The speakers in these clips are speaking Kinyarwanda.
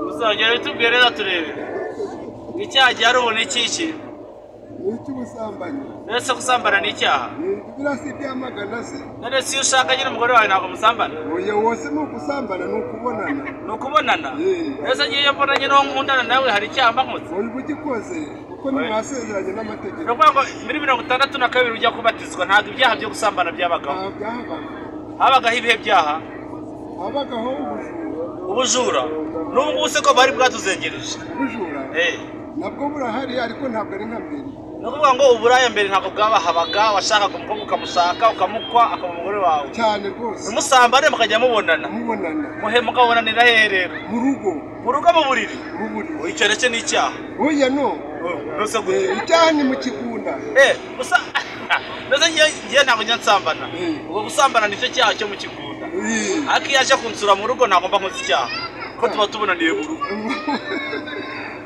uzongera utubwire rero turebe icyaha gihari ubu ni ikiki ni icy'ubusambanyi ndetse gusambana ni icyaha ni biriya si ibyamagana se none si iyo ushaka nyine umugore wawe ntabwo umusambana oya wose ni ukubonana ni ukubonana ni ukubonana Mm. ndetse ngiyo mbonanye n'uwo nkundana nawe hari icyaha mbamutse ubu ugikoze kuko ntimwasezeranye ni n'amategeko ukuvuga ngo muri mirongo itandatu na kabiri ujya kubatizwa ntabwo ibyaha byo gusambana byabagaho nta byahabaga habagaho ibihe byaha habagaho ubujura ubujura n'ubu ngubu se ko bari bwatuzengereje ubujura Eh. nabwo burahari ariko ntabwo ari nka mbere ni ukuvuga ngo uburaya mbere ntabwo bwabahabaga washakaga umukobwa ukamushaka ukamukwa akaba umugore wawe cyane rwose umusambane mukajya mubonana mubonana muhe mukabonanira hehe rero mu rugo mu rugo mu buriri mu buriri Oh, icyo ndetse n'icyaha oya no nose Eh, gute icyaha ni mu kigunda Eh, gusa ndetse ngiye ngiye ntabwo njya nsambana Mm. ubwo gusambana nicyo cyaha cyo mu kigunda Eh. ariko iyo aje kunsura mu rugo ntagomba nkoze icyaha kuko tuba tubonaniye mu rugo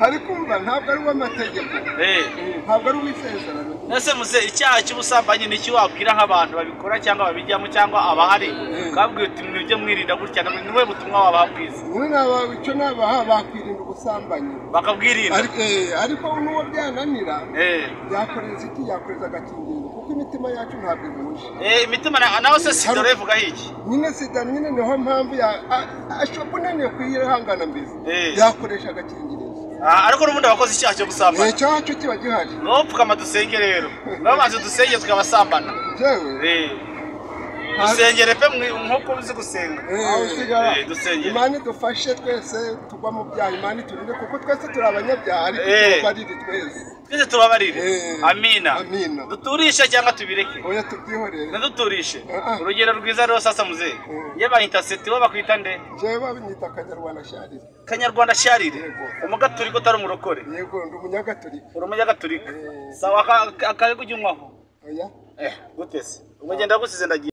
ariko umva ntabwo ari uw'amategeko Eh, Eh, ntabwo ari uw'isezerano ese muze icyaha cy'ubusambanyi ni iki wabwira nk'abantu babikora cyangwa babijyamo cyangwa abahari ukababwira uti mwibyo mwirinda gutya ni wowe butumwa wababwiza wowe naba icyo nabaha bakwirinda ubusambanyi bakabwirinda Ari- eh, ariko n'uwo byananira Eh. yakoreza iki yakoreza agakingirizo kuko imitima yacu ntabwo ihuje Eh, imitima na- nawe se si dore ivuga iki nyine sida nyine niho mpamvu ya- a- ashobora unaniwe kuyihangana mbese Eh. yakoresha agakingirizo Ah, ariko n'ubundi abakoze icyaha cyo gusambana icyo cyacu kiba gihari nopfukama dusenge rero nabo bazi dusenge tukabasambana yewe Eh. dusengere pe mwi- nk'uko uzi gusenga aho usigara Eh, dusengere. imana idufashe twese tugwa mu byaha imana iturinde kuko twese turi abanyabyaha ariko Eh. tubarire twese twese tubabarire Eh. amina Amina. duturishe cyangwa tubireke oya tubyihorere naduturishe Ah, ah. urugero rwiza rero sasa muzehe Mm. iyo banyita seti bo bakwita nde jewe babinyita akanyarwanda sharire kanyarwanda sharire Yego. umugaturika utari umurokore yego ndi umunyagatolika uri umunyagatulika Mm. sawa akari kujya unywaho oya gute se ubwo ngenda gusize ndagiye